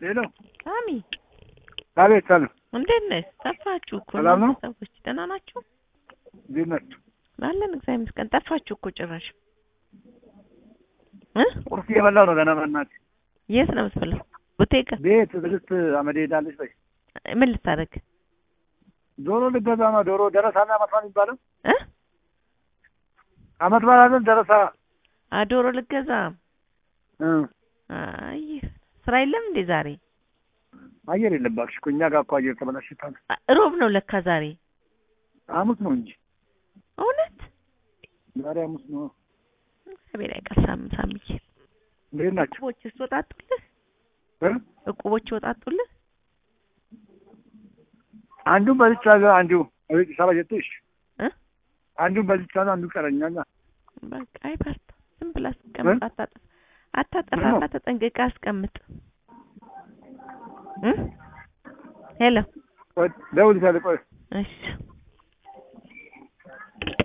ሄሎ ሳሚ አቤት ሰላም እንዴት ነህ? ጠፋችሁ እኮ ሰላም ነው? እናንተ ሰዎች ደህና ናችሁ? እንዴት ናችሁ? አለን እግዚአብሔር ይመስገን። ጠፋችሁ እኮ ጭራሽ እ ቁርስ እየበላሁ ነው ገና በእናትህ የት ነው የምትበላው? ቡቴጋ ቤት ትዕግስት አመዴ ሄዳለች በይ ምን ልታደርግ ዶሮ ልገዛ ነው ዶሮ ደረሳና አመት በዓል የሚባለው እ አመት በዓል አይደል ደረሳ አ ዶሮ ልገዛ እ አይ ስራ የለም እንዴ ዛሬ? አየር የለም እባክሽ እኮ እኛ ጋር እኮ አየር ተበላሽቷል አ- ሮብ ነው ለካ ዛሬ። ሐሙስ ነው እንጂ እውነት ዛሬ ሐሙስ ነው እግዚአብሔር ያውቃል። ሳም ሳምዬ እንዴት ናቸው እቁቦችስ ወጣጡልህ? እ እቁቦች ወጣጡልህ? አንዱን በልቻ አንዱ አቤት ሰባ ጀትሽ እ አንዱን በልቻ ነው አንዱ ቀረኛና በቃ አይበርታ። ዝም ብላ አስቀምጥ። አታጠፋ አታጠፋ። ምነው? ተጠንቅቀህ አስቀምጥ። እ ሄሎ ቆይ ደውልልሻለሁ ቆይ እሺ